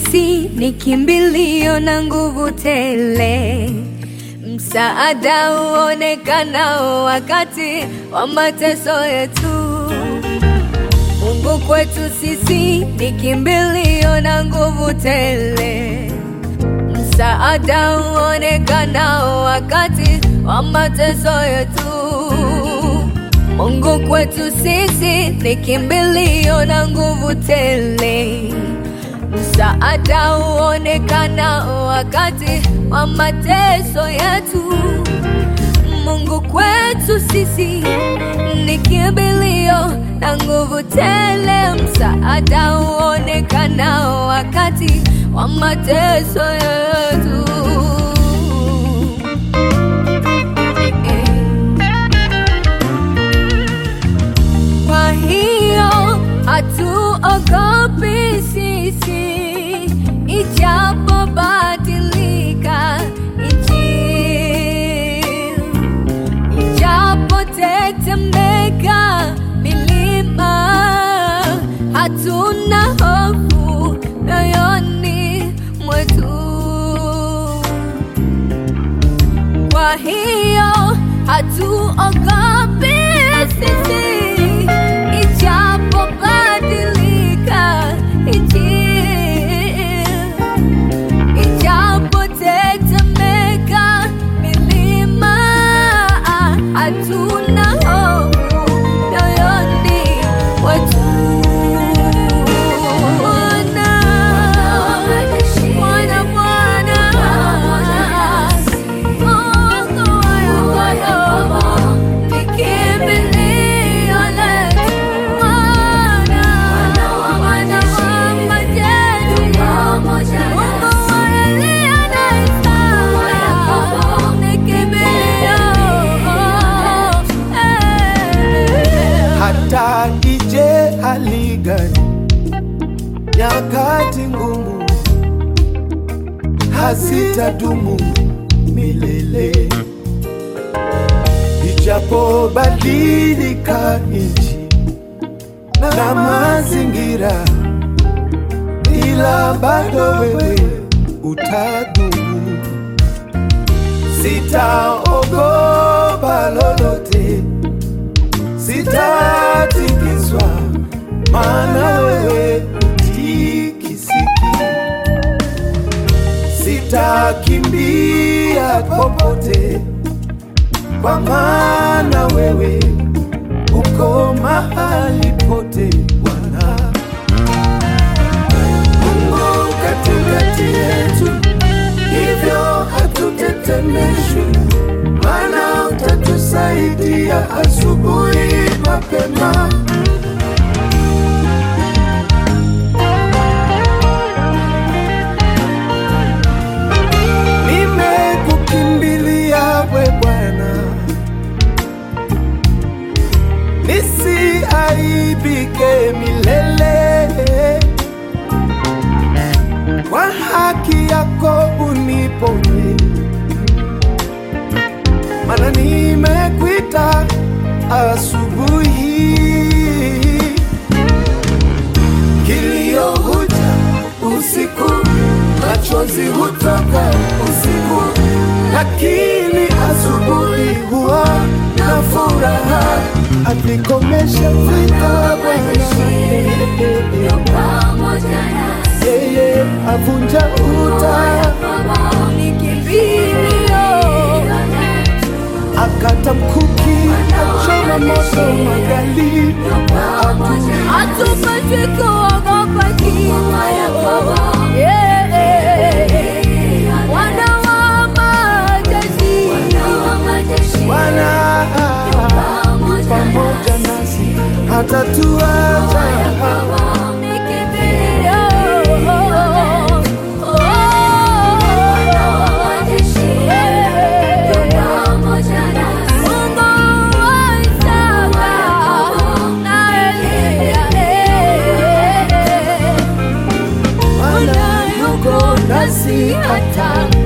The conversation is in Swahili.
sisi ni kimbilio na nguvu tele, msaada uonekanao wakati wa mateso yetu. Mungu kwetu sisi ni kimbilio na nguvu tele, msaada uonekanao wakati wa mateso yetu. Mungu kwetu sisi ni kimbilio na nguvu tele, msaada uonekanao wakati wa mateso yetu. Mungu kwetu sisi ni kimbilio na nguvu tele, msaada uonekanao wakati wa mateso yetu. Kwa hiyo hatuogopi sisi, ijapobadilika nchi, ijapotetemeka milima, hatuna hofu moyoni mwetu. Kwa hiyo hatuogopi sisi, ijapobadilika nchi, ijapotetemeka milima, hatuna hofu moyoni mwetu. Bwana, Bwana, Bwana, hata ije hali gani, nyakati ngumu hazitadumu milele, ijapobadilika nchi na mazingira, ila bado wewe utadumu. Sitaogopa lolote sitatikiswa, maana wewe utikisiki. Sitakimbia popote, kwa maana wewe uko mahali pote, Bwana Mungu katikati yetu, hivyo hatutetemeshwi, maana utatusaidia asubuhi mapema. Nimekukimbilia we Bwana, nisiaibike milele kwa haki yako uniponye, mana nimekuita asubuhi. Kilio huja usiku, machozi hutoka usiku, lakini asubuhi huwa na furaha, avikomesha vita Bwana yeye avunja uta akata mkuki achoma moto magali Hatupaswi kuogopa kifo. Yeah. Wana wa majeshi. Bwana pamoja nasi hatatuacha Ni kimbilio. Oh. Mungu wa Isaka na Elia, eh. Bwana yuko nasi hata